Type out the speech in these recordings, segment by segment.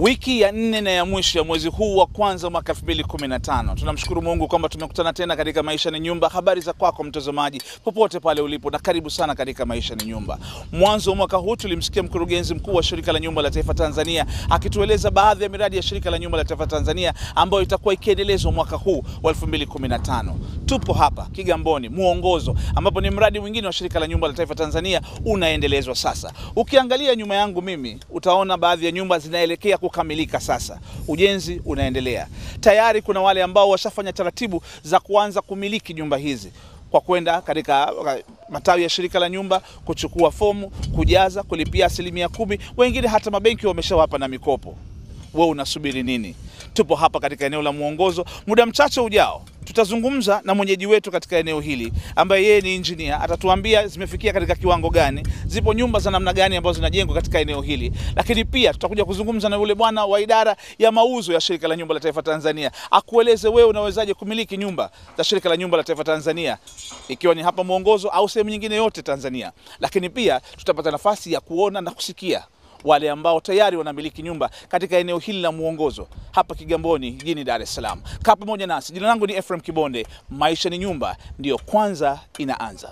Wiki ya nne na ya mwisho ya mwezi huu wa kwanza mwaka 2015. Tunamshukuru Mungu kwamba tumekutana tena katika Maisha ni Nyumba. Habari za kwako mtazamaji, popote pale ulipo, na karibu sana katika Maisha ni Nyumba. Mwanzo wa mwaka huu tulimsikia mkurugenzi mkuu wa Shirika la Nyumba la Taifa Tanzania akitueleza baadhi ya miradi ya Shirika la Nyumba la Taifa Tanzania ambayo itakuwa ikiendelezwa mwaka huu wa 2015. Tupo hapa Kigamboni Muongozo, ambapo ni mradi mwingine wa Shirika la Nyumba la Taifa Tanzania unaendelezwa sasa. Ukiangalia nyuma yangu mimi utaona baadhi ya nyumba zinaelekea kukamilika sasa, ujenzi unaendelea tayari. Kuna wale ambao washafanya taratibu za kuanza kumiliki nyumba hizi kwa kwenda katika matawi ya shirika la nyumba kuchukua fomu, kujaza, kulipia asilimia kumi. Wengine hata mabenki wameshawapa na mikopo. Wewe unasubiri nini? Tupo hapa katika eneo la Muongozo. Muda mchache ujao tutazungumza na mwenyeji wetu katika eneo hili ambaye yeye ni injinia, atatuambia zimefikia katika kiwango gani, zipo nyumba za namna gani ambazo zinajengwa katika eneo hili, lakini pia tutakuja kuzungumza na yule bwana wa idara ya mauzo ya Shirika la Nyumba la Taifa Tanzania, akueleze wewe unawezaje kumiliki nyumba za Shirika la Nyumba la Taifa Tanzania, ikiwa ni hapa Muongozo au sehemu nyingine yote Tanzania. Lakini pia tutapata nafasi ya kuona na kusikia wale ambao tayari wanamiliki nyumba katika eneo hili la Muongozo hapa Kigamboni jijini Dar es Salaam. Kaa pamoja nasi. Jina langu ni Ephraim Kibonde. Maisha ni Nyumba ndiyo kwanza inaanza.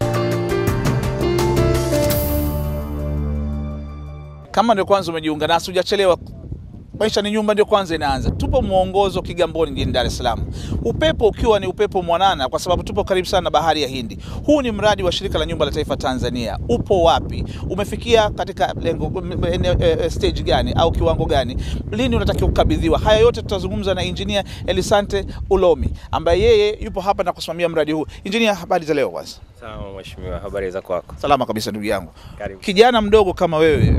Kama ndio kwanza umejiunga nasi, hujachelewa. Maisha ni Nyumba ndio kwanza inaanza. Tupo Muongozo Kigamboni jijini Dar es Salaam, upepo ukiwa ni upepo mwanana, kwa sababu tupo karibu sana na bahari ya Hindi. Huu ni mradi wa Shirika la Nyumba la Taifa Tanzania. Upo wapi? Umefikia katika lengo eh, stage gani au kiwango gani? Lini unatakiwa kukabidhiwa? Haya yote tutazungumza na Engineer Elisante Ulomi ambaye yeye yupo hapa na kusimamia mradi huu. Engineer, habari za leo kwanza? Sawa mheshimiwa, habari za kwako? Salama kabisa ndugu yangu. Karibu. Kijana mdogo kama wewe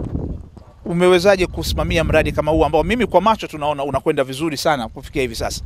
umewezaje kusimamia mradi kama huu ambao mimi kwa macho tunaona unakwenda vizuri sana kufikia hivi sasa?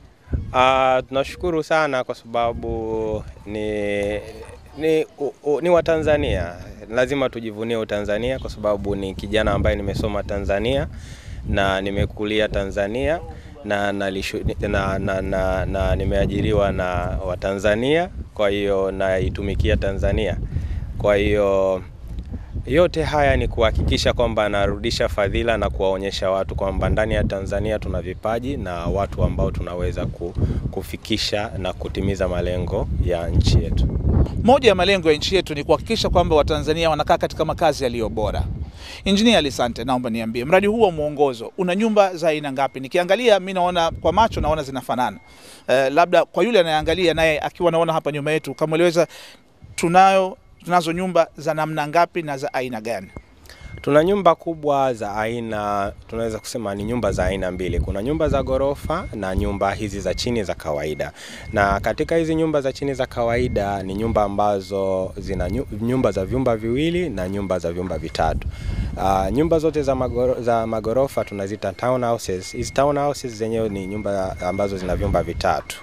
Ah, tunashukuru sana kwa sababu ni ni, u, u, ni Watanzania, lazima tujivunie Utanzania kwa sababu ni kijana ambaye nimesoma Tanzania na nimekulia Tanzania na, nalishu, na, na, na, na nimeajiriwa na Watanzania, kwa hiyo naitumikia Tanzania, kwa hiyo yote haya ni kuhakikisha kwamba anarudisha fadhila na kuwaonyesha watu kwamba ndani ya Tanzania tuna vipaji na watu ambao tunaweza kufikisha na kutimiza malengo ya nchi yetu. Moja ya malengo ya nchi yetu ni kuhakikisha kwamba Watanzania wanakaa katika makazi yaliyo bora. Injinia Alisante, naomba niambie, mradi huu wa Muongozo una nyumba za aina ngapi? Nikiangalia mi naona kwa macho naona zinafanana. Uh, labda kwa yule anayeangalia naye akiwa naona hapa nyuma yetu, kamweleza tunayo tunazo nyumba za namna ngapi na za aina gani? Tuna nyumba kubwa za aina, tunaweza kusema ni nyumba za aina mbili. Kuna nyumba za ghorofa na nyumba hizi za chini za kawaida. Na katika hizi nyumba za chini za kawaida ni nyumba ambazo zina nyumba za vyumba viwili na nyumba za vyumba vitatu. Uh, nyumba zote za, magoro, za magorofa tunazita townhouses. Hizi townhouses zenyewe ni nyumba ambazo zina vyumba vitatu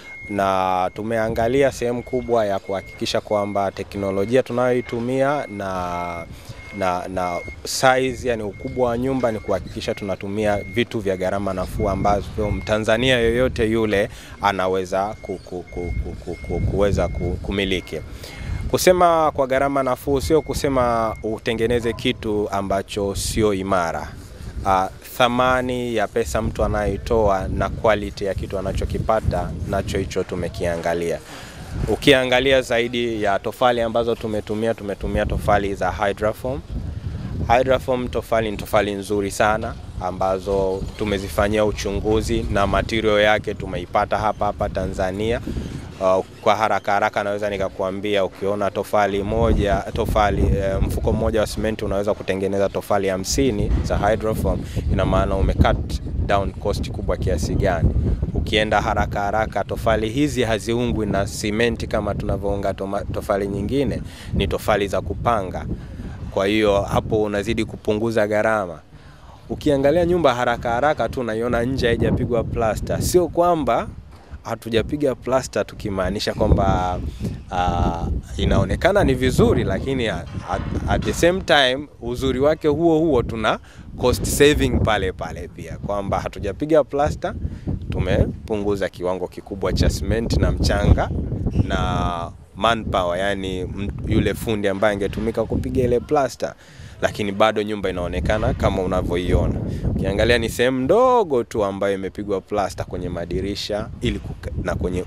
na tumeangalia sehemu kubwa ya kuhakikisha kwamba teknolojia tunayoitumia na na na size, yani ukubwa wa nyumba ni kuhakikisha tunatumia vitu vya gharama nafuu ambavyo Mtanzania yoyote yule anaweza ku, ku, ku, ku, ku, kuweza kumiliki. Kusema kwa gharama nafuu sio kusema utengeneze kitu ambacho sio imara. Uh, thamani ya pesa mtu anayoitoa na quality ya kitu anachokipata nacho hicho tumekiangalia. Ukiangalia zaidi ya tofali ambazo tumetumia, tumetumia tofali za Hydraform. Hydraform tofali ni tofali nzuri sana ambazo tumezifanyia uchunguzi na material yake tumeipata hapa hapa Tanzania. Uh, kwa haraka haraka naweza nikakuambia ukiona tofali moja tofali uh, mfuko mmoja wa simenti unaweza kutengeneza tofali hamsini za Hydraform. Ina maana umecut down cost kubwa kiasi gani? Ukienda haraka haraka, tofali hizi haziungwi na simenti kama tunavyounga tofali nyingine, ni tofali za kupanga. Kwa hiyo hapo unazidi kupunguza gharama. Ukiangalia nyumba haraka haraka tu unaiona nje haijapigwa plasta, sio kwamba hatujapiga plasta tukimaanisha kwamba uh, inaonekana ni vizuri, lakini at, at the same time uzuri wake huo huo tuna cost saving pale pale pia, kwamba hatujapiga plasta, tumepunguza kiwango kikubwa cha simenti na mchanga na manpower, yani m- yule fundi ambaye angetumika kupiga ile plasta, lakini bado nyumba inaonekana kama unavyoiona. Ukiangalia ni sehemu ndogo tu ambayo imepigwa plasta kwenye madirisha ili kuka, na kwenye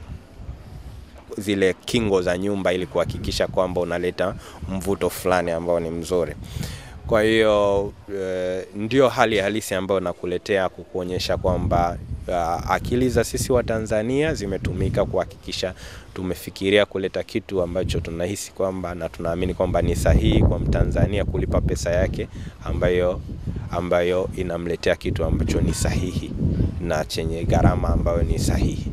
zile kingo za nyumba ili kuhakikisha kwamba unaleta mvuto fulani ambao ni mzuri. Kwa hiyo e, ndio hali halisi ambayo nakuletea kukuonyesha kwamba uh, akili za sisi wa Tanzania zimetumika kuhakikisha tumefikiria kuleta kitu ambacho tunahisi kwamba na tunaamini kwamba ni sahihi kwa Mtanzania kulipa pesa yake ambayo ambayo inamletea kitu ambacho ni sahihi na chenye gharama ambayo ni sahihi.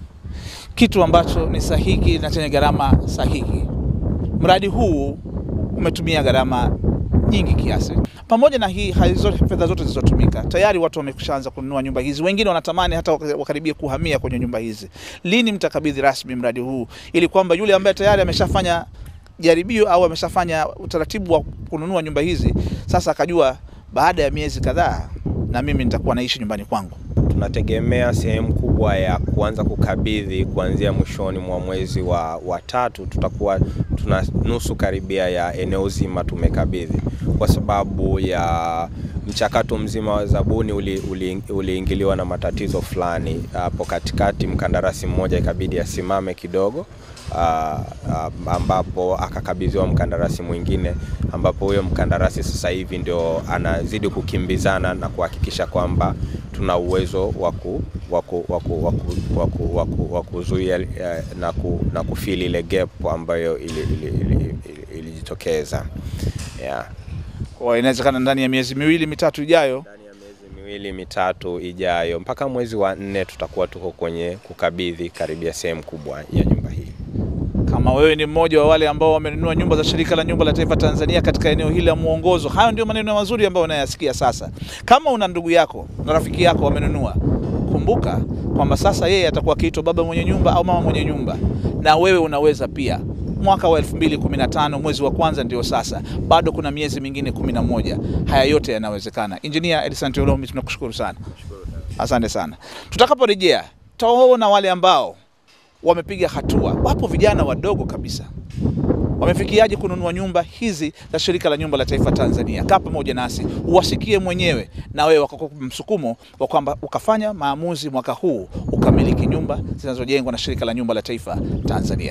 kitu ambacho ni sahihi na chenye gharama sahihi. Mradi huu umetumia gharama nyingi kiasi. Pamoja na hii hali zote, fedha zote zilizotumika, tayari watu wameshaanza kununua nyumba hizi, wengine wanatamani hata waka- wakaribia kuhamia kwenye nyumba hizi. Lini mtakabidhi rasmi mradi huu, ili kwamba yule ambaye tayari ameshafanya jaribio au ameshafanya utaratibu wa kununua nyumba hizi, sasa akajua baada ya miezi kadhaa na mimi nitakuwa naishi nyumbani kwangu. tunategemea sehemu kubwa ya kuanza kukabidhi kuanzia mwishoni mwa mwezi wa, wa tatu tutakuwa tuna nusu karibia ya eneo zima tumekabidhi kwa sababu ya mchakato mzima wa zabuni uliingiliwa uli, uliingiliwa na matatizo fulani hapo katikati mkandarasi mmoja ikabidi asimame kidogo uh, uh, ambapo akakabidhiwa mkandarasi mwingine ambapo huyo mkandarasi sasa hivi ndio anazidi kukimbizana na kuhakikisha kwamba tuna uwezo wa ku- wa ku- wa ku- wa ku- wa ku- wa ku- wa kuzuia eh, na, ku, na kufili ile gap ambayo ilijitokeza ili, ili, ili, ilijitokeza. yeah. Kwa inawezekana ndani ya miezi miwili mitatu ijayo ndani ya miezi miwili mitatu ijayo mpaka mwezi wa nne tutakuwa tuko kwenye kukabidhi karibia sehemu kubwa ya nyumba hii. kama wewe ni mmoja wa wale ambao wamenunua nyumba za shirika la nyumba la taifa Tanzania katika eneo hili la Mwongozo, hayo ndio maneno mazuri ambayo unayasikia sasa. Kama una ndugu yako na rafiki yako wamenunua, kumbuka kwamba sasa yeye atakuwa akiitwa baba mwenye nyumba au mama mwenye nyumba, na wewe unaweza pia. Mwaka wa 2015 mwezi wa kwanza ndio sasa, bado kuna miezi mingine 11. Haya yote yanawezekana. Engineer Edison Teolomi, tunakushukuru sana, asante sana. Tutakaporejea tutaona wale ambao wamepiga hatua. Wapo vijana wadogo kabisa wamefikiaje kununua nyumba hizi za shirika la nyumba la taifa Tanzania. Kaa pamoja nasi uwasikie mwenyewe, na wewe wakakupa msukumo wa kwamba ukafanya maamuzi mwaka huu ukamiliki nyumba zinazojengwa na shirika la nyumba la taifa Tanzania.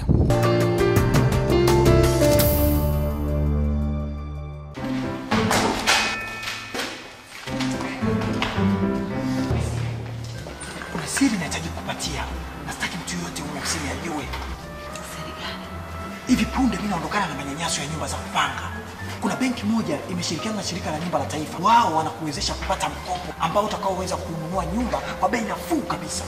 Kuna siri nahitaji kupatia, na sitaki mtu yoyote huyo siri ajue. Hivi punde mimi naondokana na manyanyaso ya nyumba za kupanga. Kuna benki moja imeshirikiana na shirika la nyumba la taifa, wao wanakuwezesha kupata mkopo ambao utakaoweza kununua nyumba kwa bei nafuu kabisa.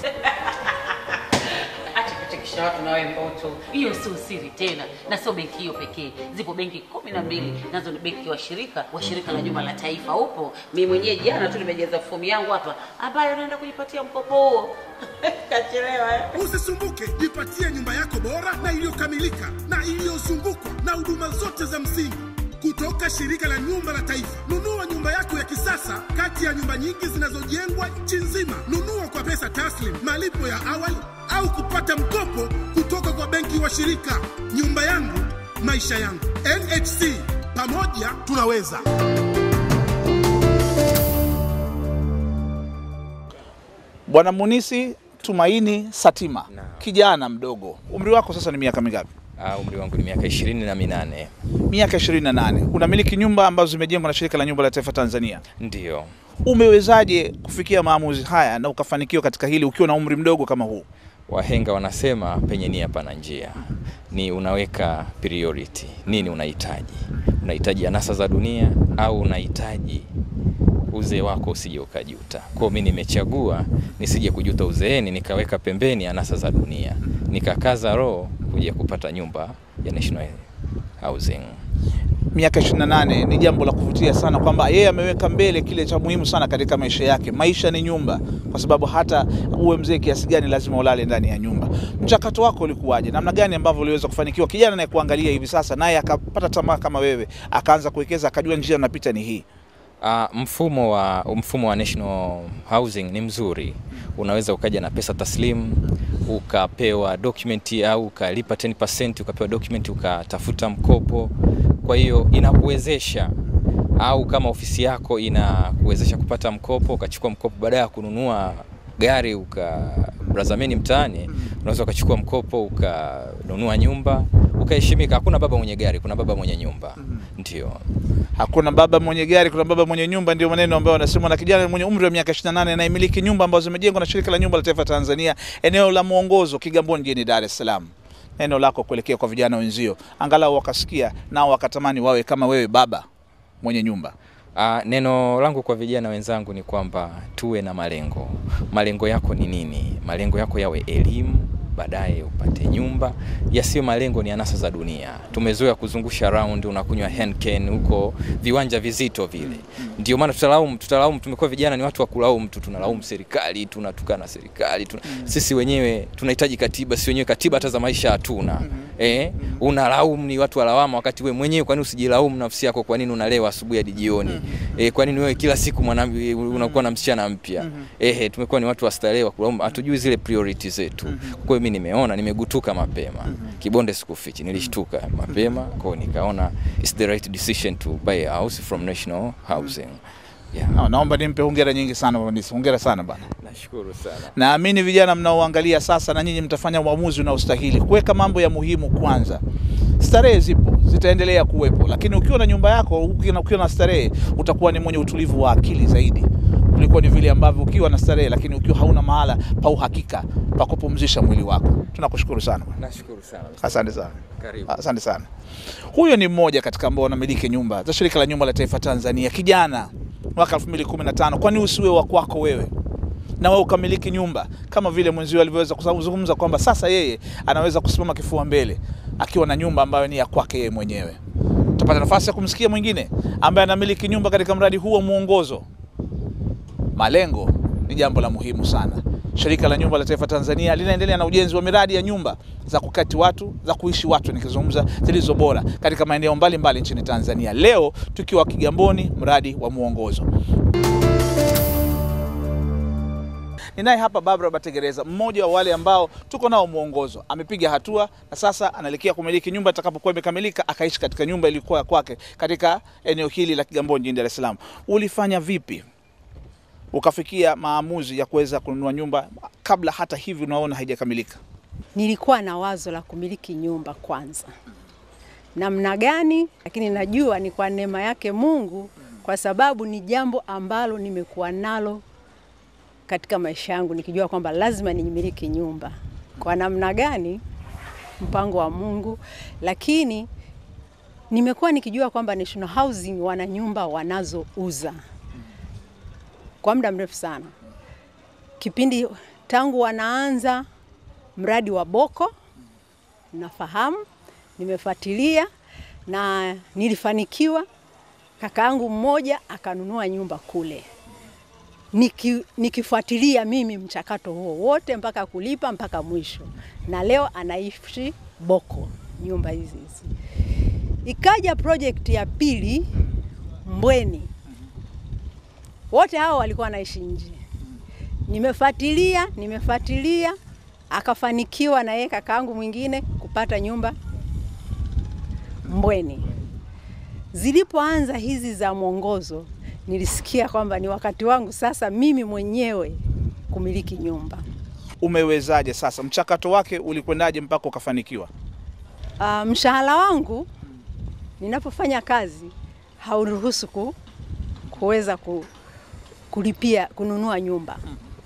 Acha kuchekesha watu na wewe Mboto. Hiyo sio siri tena, na sio benki hiyo pekee. Zipo benki kumi na mbili nazo ni benki washirika wa shirika la nyumba la taifa. Upo mimi mwenyewe jana tu nimejaza fomu yangu hapa, ambayo naenda kujipatia mkopo huo. Kachelewa eh? Usisumbuke, jipatie nyumba yako bora na iliyokamilika na iliyozungukwa na huduma zote za msingi kutoka shirika la nyumba la taifa. Nunua nyumba yako ya kisasa kati ya nyumba nyingi zinazojengwa nchi nzima. Nunua kwa pesa taslim, malipo ya awali au kupata mkopo kutoka kwa benki wa shirika. Nyumba yangu, maisha yangu. NHC, pamoja tunaweza. Bwana Munisi Tumaini Satima, kijana mdogo, umri wako sasa ni miaka mingapi? Uh, umri wangu ni miaka ishirini na minane. Miaka 28. Unamiliki nyumba ambazo zimejengwa na shirika la nyumba la taifa Tanzania. Ndiyo. Umewezaje kufikia maamuzi haya na ukafanikiwa katika hili ukiwa na umri mdogo kama huu? Wahenga wanasema penye nia pana njia. Ni unaweka priority. Nini unahitaji? Unahitaji anasa za dunia au unahitaji uzee wako usije ukajuta. Kwa hiyo mimi nimechagua nisije kujuta uzeeni, nikaweka pembeni anasa za dunia, nikakaza roho kuja kupata nyumba ya National Housing. Miaka 28 ni jambo la kuvutia sana kwamba yeye ameweka mbele kile cha muhimu sana katika maisha yake. Maisha ni nyumba, kwa sababu hata uwe mzee kiasi gani lazima ulale ndani ya nyumba. Mchakato wako ulikuwaje? Namna gani ambavyo uliweza kufanikiwa? Kijana anayekuangalia hivi sasa naye akapata tamaa kama wewe, akaanza kuwekeza, akajua njia anapita ni hii. Uh, mfumo wa mfumo wa National Housing ni mzuri. Unaweza ukaja na pesa taslimu ukapewa document au ukalipa 10% ukapewa document ukatafuta mkopo. Kwa hiyo inakuwezesha au kama ofisi yako inakuwezesha kupata mkopo, ukachukua mkopo baada ya kununua gari ukabrazameni mtaani, unaweza ukachukua mkopo ukanunua nyumba ukaheshimika. Hakuna baba mwenye gari, kuna baba mwenye nyumba. Ndio. Hakuna baba mwenye gari, kuna baba mwenye nyumba, ndio maneno ambayo wanasemwa na kijana mwenye umri wa miaka 28 anayemiliki nyumba ambazo zimejengwa na shirika la nyumba la taifa Tanzania, eneo la Mwongozo, Kigamboni, jijini Dar es Salaam. Neno lako kuelekea kwa vijana wenzio, angalau wakasikia nao wakatamani wawe kama wewe, baba mwenye nyumba. Uh, neno langu kwa vijana wenzangu ni kwamba tuwe na malengo. Malengo yako ni nini? Malengo yako yawe elimu, baadaye upate nyumba. Yasiyo malengo ni anasa za dunia. Tumezoea kuzungusha round, unakunywa Henken huko viwanja vizito vile. Ndio maana tutalaumu, tutalaumu. Tumekuwa vijana ni watu wa kulaumu tu, tunalaumu serikali, tunatukana serikali tuna... sisi wenyewe tunahitaji katiba, si wenyewe katiba hata za maisha hatuna. Eh, unalaumu ni watu wa lawama, wakati wewe mwenyewe kwa nini usijilaumu nafsi yako? Kwa nini unalewa asubuhi hadi jioni? Eh, kwa nini wewe kila siku mwanamke unakuwa na msichana mpya? Eh, tumekuwa ni watu wa starehe wa kulaumu, hatujui zile priority zetu. Kwa hiyo mimi nimeona nimegutuka mapema. Kibonde sikufichi, nilishtuka mapema, kwa hiyo nikaona it's the right decision to buy a house from National Housing. Yeah. Na- Naomba nimpe hongera nyingi sana Vanessa. Hongera sana bana. Nashukuru sana. Naamini vijana mnaoangalia sasa, na nyinyi mtafanya uamuzi unaostahili kuweka mambo ya muhimu kwanza. Starehe zipo, zitaendelea kuwepo, lakini ukiwa na nyumba yako, ukiwa na- ukiwa na starehe, utakuwa ni mwenye utulivu wa akili zaidi kuliko ni vile ambavyo ukiwa na starehe, lakini ukiwa hauna mahala pa uhakika pa kupumzisha mwili wako. Tunakushukuru sana bwana. Nashukuru sana. Asante sana. Karibu. Asante sana. Huyo ni mmoja katika ambao wanamiliki nyumba za shirika la nyumba la taifa Tanzania, kijana mwaka 2015. Kwani usiwe wa kwako wewe na wewe ukamiliki nyumba kama vile mwenzio alivyoweza kuzungumza kwamba sasa yeye anaweza kusimama kifua mbele akiwa na nyumba ambayo ni ya kwake yeye mwenyewe. Tutapata nafasi ya kumsikia mwingine ambaye anamiliki nyumba katika mradi huu wa mwongozo. Malengo ni jambo la muhimu sana. Shirika la Nyumba la Taifa Tanzania linaendelea na ujenzi wa miradi ya nyumba za kukati watu, za kuishi watu, nikizungumza zilizo bora katika maeneo mbalimbali nchini Tanzania. Leo tukiwa Kigamboni, mradi wa mwongozo. Ninaye hapa Barbara Bategereza, mmoja wa wale ambao tuko nao mwongozo. Amepiga hatua na sasa anaelekea kumiliki nyumba itakapokuwa imekamilika, akaishi katika nyumba iliyokuwa ya kwake katika eneo hili la Kigamboni jijini Dar es Salaam. Ulifanya vipi ukafikia maamuzi ya kuweza kununua nyumba kabla hata hivi unaona haijakamilika? Nilikuwa na wazo la kumiliki nyumba kwanza, namna gani? Lakini najua ni kwa neema yake Mungu, kwa sababu ni jambo ambalo nimekuwa nalo katika maisha yangu, nikijua kwamba lazima nimiliki nyumba. Kwa namna gani? Mpango wa Mungu, lakini nimekuwa nikijua kwamba National Housing wana nyumba wanazouza kwa muda mrefu sana, kipindi tangu wanaanza mradi wa Boko nafahamu, nimefuatilia na nilifanikiwa. Kakaangu mmoja akanunua nyumba kule, Niki, nikifuatilia mimi mchakato huo wote mpaka kulipa mpaka mwisho, na leo anaishi Boko nyumba hizi hizi. Ikaja project ya pili Mbweni, wote hao walikuwa wanaishi nje. Nimefuatilia, nimefuatilia akafanikiwa na yeye kakaangu mwingine kupata nyumba Mbweni. Zilipoanza hizi za mwongozo, nilisikia kwamba ni wakati wangu sasa mimi mwenyewe kumiliki nyumba. Umewezaje sasa? Mchakato wake ulikwendaje mpaka ukafanikiwa? Uh, mshahara wangu ninapofanya kazi hauruhusu ku, kuweza ku, kulipia kununua nyumba.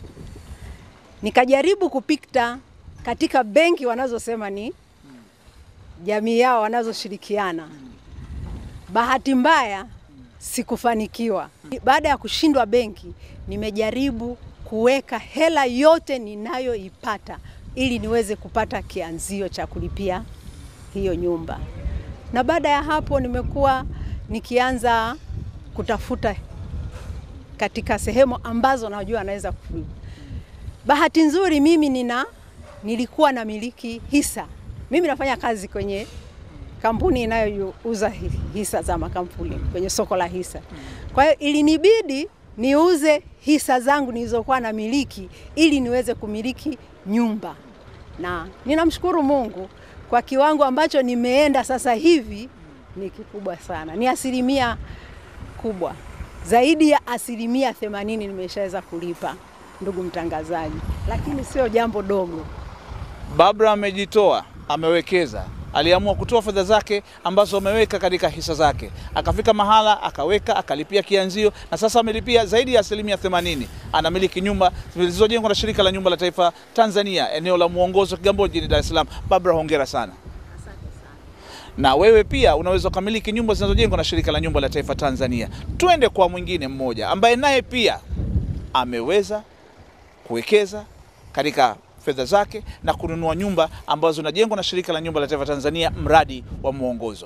Nikajaribu kupita katika benki wanazosema ni jamii yao wanazoshirikiana. Bahati mbaya sikufanikiwa. Baada ya kushindwa benki, nimejaribu kuweka hela yote ninayoipata ili niweze kupata kianzio cha kulipia hiyo nyumba, na baada ya hapo nimekuwa nikianza kutafuta katika sehemu ambazo najua naweza ku Bahati nzuri mimi nina nilikuwa na miliki hisa. Mimi nafanya kazi kwenye kampuni inayouza hisa za makampuni kwenye soko la hisa. Kwa hiyo ilinibidi niuze hisa zangu nilizokuwa na miliki ili niweze kumiliki nyumba. na ninamshukuru Mungu kwa kiwango ambacho nimeenda sasa hivi ni kikubwa sana, ni asilimia kubwa zaidi ya asilimia themanini nimeshaweza kulipa, ndugu mtangazaji, lakini sio jambo dogo. Babra amejitoa, amewekeza, aliamua kutoa fedha zake ambazo ameweka katika hisa zake, akafika mahala akaweka, akalipia kianzio na sasa amelipia zaidi ya asilimia 80. Anamiliki nyumba zilizojengwa na shirika la nyumba la taifa Tanzania, eneo la Mwongozo, Kigamboni, jijini Dar es Salaam. Babra, hongera sana. Na wewe pia unaweza ukamiliki nyumba zinazojengwa na shirika la nyumba la taifa Tanzania. Twende kwa mwingine mmoja ambaye naye pia ameweza kuwekeza katika fedha zake na kununua nyumba ambazo zinajengwa na shirika la nyumba la taifa Tanzania, mradi wa Mwongozo.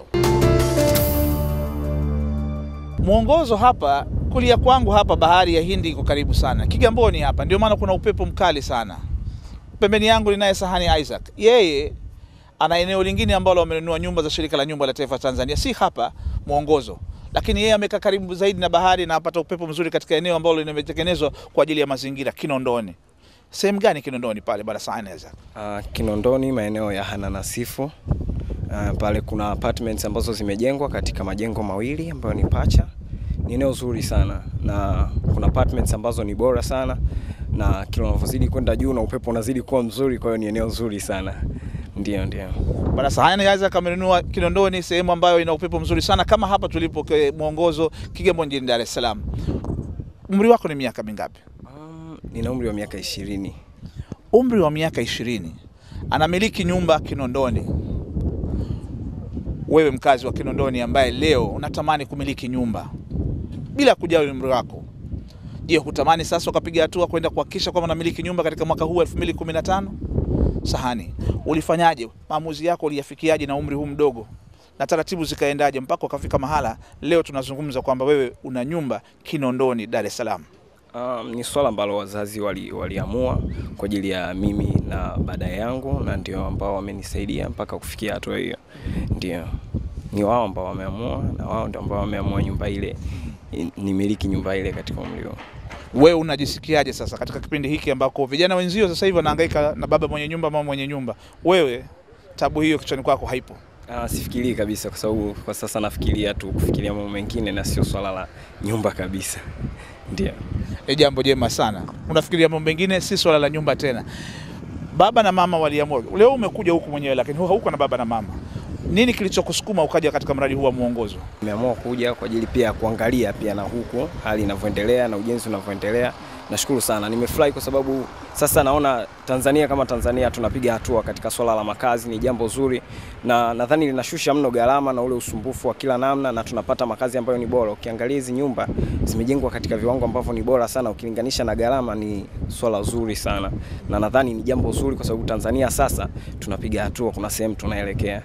Mwongozo hapa kulia kwangu hapa, bahari ya Hindi iko karibu sana, Kigamboni hapa, ndio maana kuna upepo mkali sana. Pembeni yangu ninaye Sahani Isaac, yeye ana eneo lingine ambalo amenunua nyumba za shirika la nyumba la taifa Tanzania, si hapa Mwongozo, lakini yeye amekaa karibu zaidi na bahari na apata upepo mzuri katika eneo ambalo limetengenezwa kwa ajili ya mazingira, Kinondoni. Sehemu gani Kinondoni pale bwana Sahani Isaac? Uh, Kinondoni maeneo ya Hananasifu. Uh, pale kuna apartments ambazo zimejengwa katika majengo mawili ambayo ni pacha. Ni eneo zuri sana na kuna apartments ambazo ni bora sana na kila unavyozidi kwenda juu na upepo unazidi kuwa mzuri, kwa hiyo ni eneo zuri sana. Ndio, ndio. Bwana Sahani Isaac amenunua Kinondoni, sehemu ambayo ina upepo mzuri sana kama hapa tulipo ke- Mwongozo, Kigamboni, jijini Dar es Salaam. Umri wako ni miaka mingapi? Um, nina umri wa miaka ishirini. Umri wa miaka ishirini, anamiliki nyumba Kinondoni. Wewe mkazi wa Kinondoni ambaye leo unatamani kumiliki nyumba bila kujali umri wako, je, hutamani sasa ukapiga hatua kwenda kuhakikisha kwamba unamiliki nyumba katika mwaka huu 2015? Sahani, ulifanyaje? Maamuzi yako uliyafikiaje na umri huu mdogo, na taratibu zikaendaje mpaka ukafika mahala leo tunazungumza kwamba wewe una nyumba Kinondoni, Dar es Salaam? Um, ni swala ambalo wazazi wali- waliamua kwa ajili ya mimi na baada yangu, na ndio ambao wamenisaidia mpaka kufikia hatua hiyo. Ndio ni wao ambao wameamua, na wao ndio ambao wameamua nyumba ile i- nimiliki nyumba ile katika umri huo. Wewe unajisikiaje sasa katika kipindi hiki ambako vijana wenzio sasa hivi wanahangaika na baba mwenye nyumba, mama mwenye nyumba? Wewe tabu hiyo kichwani kwako haipo? Ah, sifikirii kabisa, kwa sababu kwa sasa nafikiria tu kufikiria mambo mengine na sio swala la nyumba kabisa. Ndio. Ni jambo jema sana. Unafikiria mambo mengine, si swala la nyumba tena. Baba na mama waliamua. Leo umekuja huku mwenyewe, lakini hu- hauko na baba na mama. Nini kilichokusukuma ukaja katika mradi huu wa Mwongozo? Nimeamua kuja kwa ajili pia ya kuangalia pia na huku hali inavyoendelea na ujenzi unavyoendelea. Nashukuru sana, nimefurahi kwa sababu sasa naona Tanzania kama Tanzania tunapiga hatua katika swala la makazi, ni jambo zuri na nadhani linashusha mno gharama na ule usumbufu wa kila namna, na tunapata makazi ambayo ni bora. Ukiangalia hizi nyumba zimejengwa katika viwango ambavyo ni bora sana, ukilinganisha na gharama, ni swala zuri sana, na nadhani ni jambo zuri kwa sababu Tanzania sasa tunapiga hatua, kuna sehemu tunaelekea.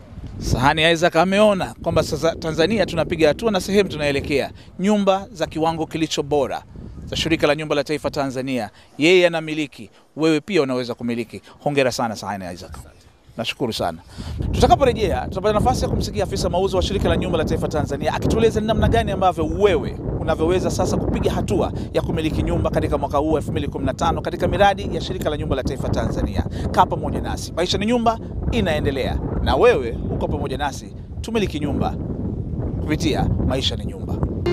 Sahani Isaac ameona kwamba sasa Tanzania tunapiga hatua na sehemu tunaelekea, nyumba za kiwango kilicho bora za shirika la nyumba la taifa Tanzania, yeye anamiliki, wewe pia unaweza kumiliki. Hongera sana Sahani Isaac. Nashukuru sana. Tutakaporejea tutapata nafasi ya kumsikia afisa mauzo wa shirika la nyumba la taifa Tanzania akitueleza ni namna gani ambavyo wewe unavyoweza sasa kupiga hatua ya kumiliki nyumba katika mwaka huu 2015 katika miradi ya shirika la nyumba la taifa Tanzania. Kaa pamoja nasi, maisha ni nyumba inaendelea, na wewe uko pamoja nasi, tumiliki nyumba kupitia maisha ni nyumba.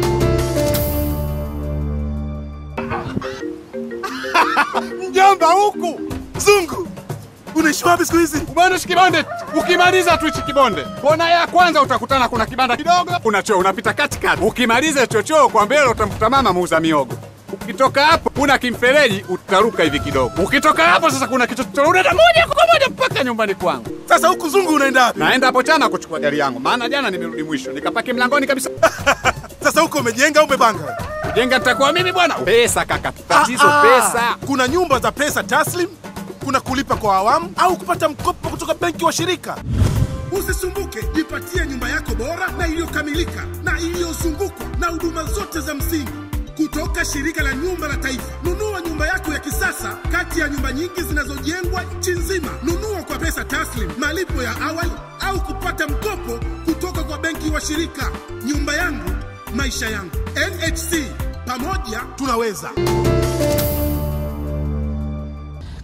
Mjomba huku zungu, unaishi wapi siku hizi? Bwana shi kibonde, ukimaliza tu hichi kibonde, kona ya kwanza utakutana kuna kibanda kidogo, kuna choo unapita katikati. Ukimaliza chochoo kwa mbele utamkuta mama muuza miogo. Ukitoka hapo kuna kimfereji utaruka hivi kidogo. Ukitoka hapo sasa kuna kichochoro unaenda moja kwa moja mpaka nyumbani kwangu. Sasa huku zungu unaenda wapi? Naenda hapo chana kuchukua gari yangu, maana jana nimerudi mwisho nikapaki mlangoni kabisa. Sasa huko umejenga au umepanga? Jenga nitakuwa mimi bwana. Pesa kaka, tatizo Ah, ah. pesa. Kuna nyumba za pesa taslim, kuna kulipa kwa awamu au kupata mkopo kutoka benki wa shirika. Usisumbuke, jipatie nyumba yako bora na iliyokamilika na iliyozungukwa na huduma zote za msingi kutoka shirika la nyumba la taifa. Nunua nyumba yako ya kisasa kati ya nyumba nyingi zinazojengwa nchi nzima. Nunua kwa pesa taslim, malipo ya awali au kupata mkopo kutoka kwa benki wa shirika. Nyumba yangu, maisha yangu. NHC, pamoja tunaweza.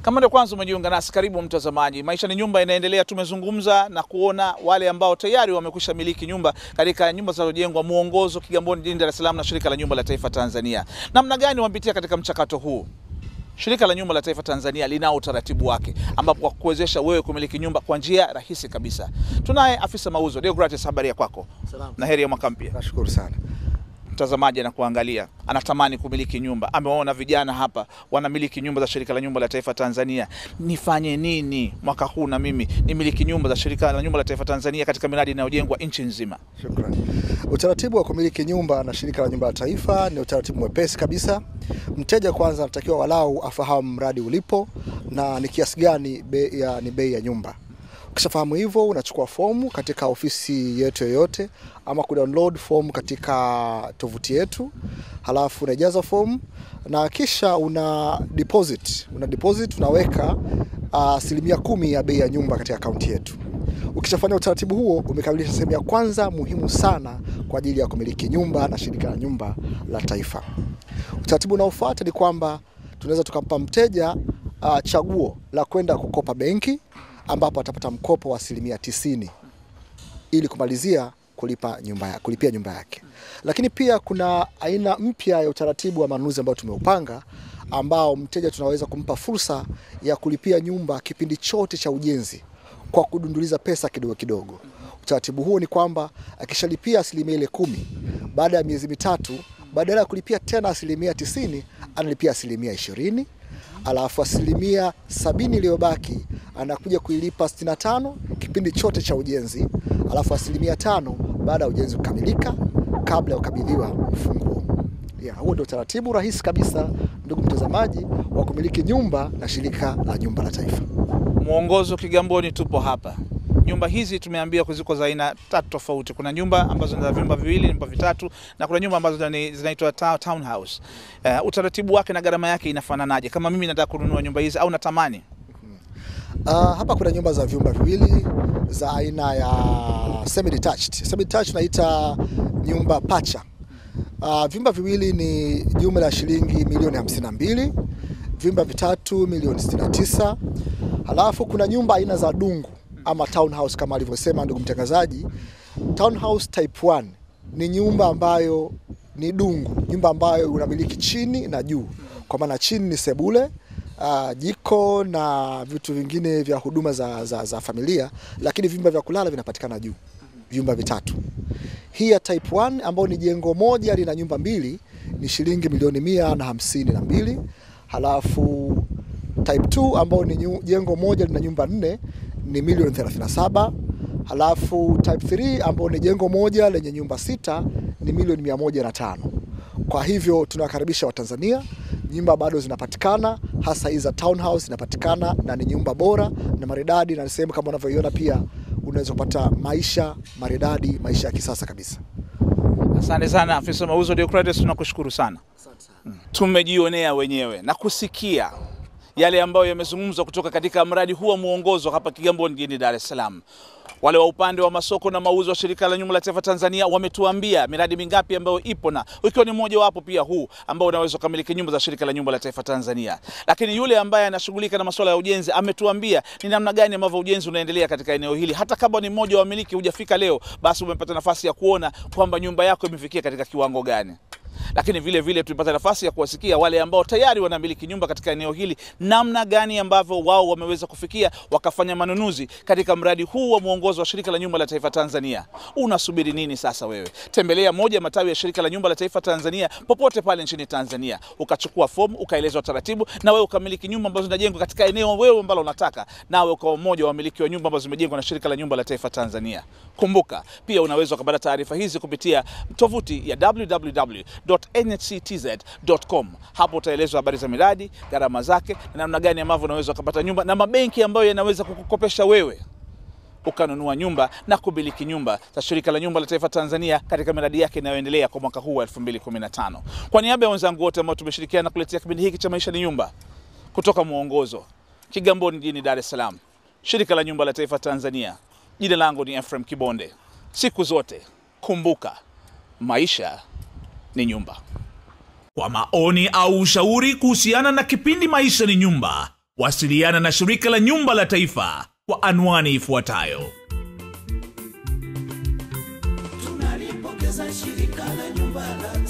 Kama ndio kwanza umejiunga nasi, karibu mtazamaji. Maisha ni Nyumba inaendelea. Tumezungumza na kuona wale ambao tayari wamekwisha miliki nyumba katika nyumba zinazojengwa Muongozo, Kigamboni, jijini Dar es Salaam na Shirika la Nyumba la Taifa Tanzania. Namna gani wamepitia katika mchakato huu? Shirika la Nyumba la Taifa Tanzania linao utaratibu wake ambapo kwa kuwezesha wewe kumiliki nyumba kwa njia rahisi kabisa. Tunaye afisa mauzo Deogratis, habari ya kwako? Salamu. Na heri ya mwaka mpya. Nashukuru sana. Mtazamaji anakuangalia anatamani kumiliki nyumba, amewaona vijana hapa wanamiliki nyumba za Shirika la Nyumba la Taifa Tanzania. Nifanye nini mwaka huu na mimi nimiliki nyumba za Shirika la Nyumba la Taifa Tanzania katika miradi inayojengwa nchi nzima? Shukrani. Utaratibu wa kumiliki nyumba na Shirika la Nyumba la Taifa ni utaratibu mwepesi kabisa. Mteja kwanza anatakiwa walau afahamu mradi ulipo na ni kiasi gani bei ya, ni bei ya nyumba. Ukishafahamu hivyo, unachukua fomu katika ofisi yetu yoyote ama kudownload fomu katika tovuti yetu, halafu unajaza fomu na kisha una deposit, una deposit unaweka asilimia kumi ya bei ya nyumba katika akaunti yetu. Ukishafanya utaratibu huo, umekamilisha sehemu ya kwanza muhimu sana kwa ajili ya kumiliki nyumba na Shirika la Nyumba la Taifa. Utaratibu unaofuata ni kwamba tunaweza tukampa mteja uh, chaguo la kwenda kukopa benki ambapo atapata mkopo wa asilimia tisini ili kumalizia kulipa nyumba ya, kulipia nyumba yake. Lakini pia kuna aina mpya ya utaratibu wa manunuzi ambao tumeupanga ambao mteja tunaweza kumpa fursa ya kulipia nyumba kipindi chote cha ujenzi kwa kudunduliza pesa kidogo kidogo. Utaratibu huo ni kwamba akishalipia asilimia ile kumi baada ya miezi mitatu, badala ya kulipia tena asilimia tisini analipia asilimia ishirini alafu asilimia sabini iliyobaki anakuja kuilipa 65 kipindi chote cha ujenzi, alafu asilimia tano baada ya ujenzi kukamilika kabla ya kukabidhiwa ufunguo. Ya, huo ndio utaratibu rahisi kabisa, ndugu mtazamaji, wa kumiliki nyumba na Shirika la Nyumba la Taifa. Muongozo Kigamboni, tupo hapa. Nyumba hizi tumeambia ziko za aina tatu tofauti. Kuna nyumba ambazo ni za vyumba viwili, nyumba vitatu, na kuna nyumba ambazo ni- zinaitwa ta- townhouse. Uh, utaratibu wake na gharama yake inafananaje? Kama mimi nataka kununua nyumba hizi au natamani Uh, hapa kuna nyumba za vyumba viwili za aina ya semi detached. Semi detached naita nyumba pacha. Uh, vyumba viwili ni jumla ya shilingi milioni 52, vyumba vitatu milioni 69. Halafu kuna nyumba aina za dungu ama townhouse kama alivyosema ndugu mtangazaji. Townhouse type 1 ni nyumba ambayo ni dungu, nyumba ambayo unamiliki chini na juu, kwa maana chini ni sebule uh, jiko na vitu vingine vya huduma za, za, za familia, lakini vyumba vya kulala vinapatikana juu, vyumba vitatu. Hii ya type 1 ambayo ni jengo moja lina nyumba mbili ni shilingi milioni mia na hamsini na mbili. Halafu type 2 ambayo ni nyu- jengo moja lina nyumba nne ni milioni 37. Halafu type 3 ambayo ni jengo moja lenye nyumba sita ni milioni mia moja na tano. Kwa hivyo tunawakaribisha Watanzania, nyumba bado zinapatikana, hasa hizi za townhouse zinapatikana na ni nyumba bora na maridadi, na ni sehemu kama unavyoiona pia unaweza kupata maisha maridadi, maisha ya kisasa kabisa. Asante sana afisa mauzo Deocritus, tunakushukuru sana. Mm. Tumejionea wenyewe na kusikia yale ambayo yamezungumzwa kutoka katika mradi huu wa muongozo hapa Kigamboni jijini Dar es Salaam. Wale wa upande wa masoko na mauzo wa Shirika la Nyumba la Taifa Tanzania wametuambia miradi mingapi ambayo ipo na ikiwa ni mmoja wapo pia huu ambao unaweza kukamiliki nyumba za Shirika la Nyumba la Taifa Tanzania. Lakini yule ambaye anashughulika na masuala ya ujenzi ametuambia ni namna gani ambavyo ujenzi unaendelea katika eneo hili. Hata kama ni mmoja wa wamiliki hujafika leo, basi umepata nafasi ya kuona kwamba nyumba yako imefikia katika kiwango gani lakini vile vile tulipata nafasi ya kuwasikia wale ambao tayari wanamiliki nyumba katika eneo hili, namna gani ambavyo wao wameweza kufikia wakafanya manunuzi katika mradi huu wa mwongozo wa Shirika la Nyumba la Taifa Tanzania. Unasubiri nini sasa wewe? Tembelea moja ya matawi ya Shirika la Nyumba la Taifa Tanzania popote pale nchini Tanzania, ukachukua fomu, ukaelezwa taratibu, na wewe ukamiliki nyumba ambazo zinajengwa katika eneo wewe ambalo unataka, nawe ukawa mmoja wa wamiliki wa nyumba ambazo zimejengwa na Shirika la Nyumba la Taifa Tanzania. Kumbuka pia unaweza ukapata taarifa hizi kupitia tovuti ya www.nhctz.com. Hapo utaelezwa habari za miradi, gharama zake na namna gani ambavyo unaweza ukapata nyumba na mabenki ambayo yanaweza kukukopesha wewe ukanunua nyumba na kumiliki nyumba za Shirika la Nyumba la Taifa Tanzania katika miradi yake inayoendelea kwa mwaka huu wa 2015. Kwa niaba ya wenzangu wote ambao tumeshirikiana kuletea kipindi hiki cha Maisha ni Nyumba kutoka Mwongozo, Kigamboni jijini Dar es Salaam, Shirika la Nyumba la Taifa Tanzania, jina langu ni Ephraim Kibonde. Siku zote kumbuka, maisha ni nyumba. Kwa maoni au ushauri kuhusiana na kipindi Maisha ni Nyumba, Wasiliana na shirika la nyumba la taifa kwa anwani ifuatayo. tunalipongeza shirika la nyumba la